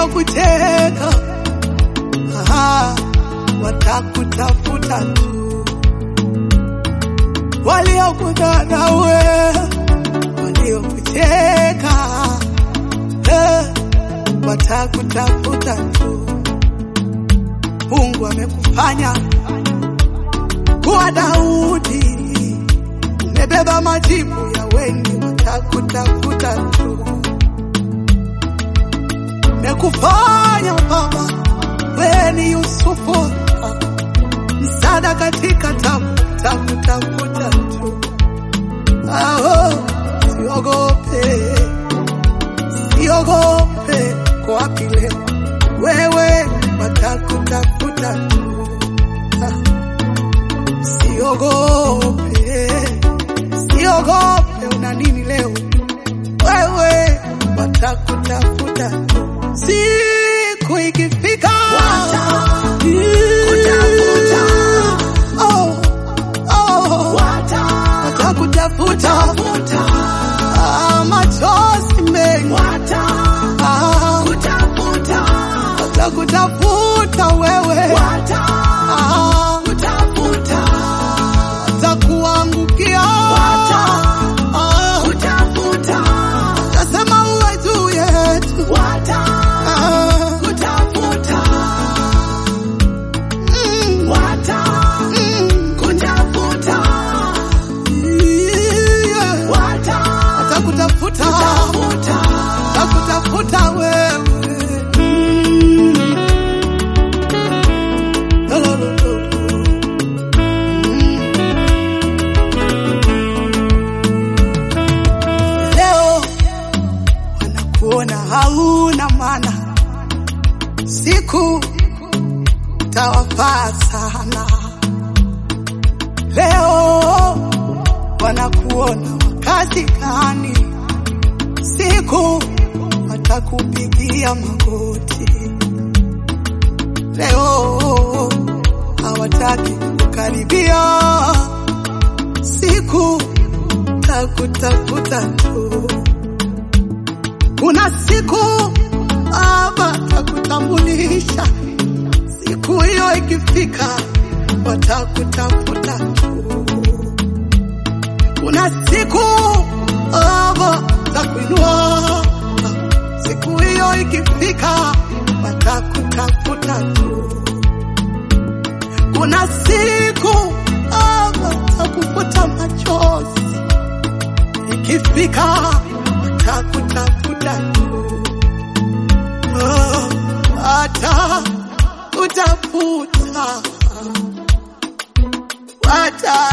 waliokucheka aha, watakutafuta tu, waliokudharau wewe, waliokucheka eh, watakutafuta tu. Mungu amekufanya kuwa Daudi, umebeba majibu ya wengi, watakutafuta tu. Mekufanya Baba, wewe ni Yusufu, msaada katika tabu, takutafuta tu. Aho, siogope, siogope, kwa wapi leo wewe, watakutafuta tu. Ah. Siogope, siogope, una nini leo? Wewe watakutafuta tu. siku ikifika, Watakutafuta. Oh, oh, watakutafuta, Ah, machozi mengi, Ah, watakutafuta wewe, Ah, watakuangukia, Ah, watasema uwe juu yetu, Ah, mm, mm, yeah. watakutafuta watakutafuta wewe Mm. Lo, lo, lo, lo, lo. Mm. Leo wanakuona hauna maana, siku tawafaa sana. Leo wanakuona wakati gani, siku watakupigia magoti. Leo hawataki kukaribia, siku takutafuta tu. Kuna siku Baba takutambulisha, siku hiyo ikifika, watakutafuta tu. Kuna siku Baba za kuinua, siku hiyo ikifika, watakutafuta tu. Kuna siku Baba za kufuta machozi, ikifika, watakutafuta tu. Oh, watakutafuta, watakutafuta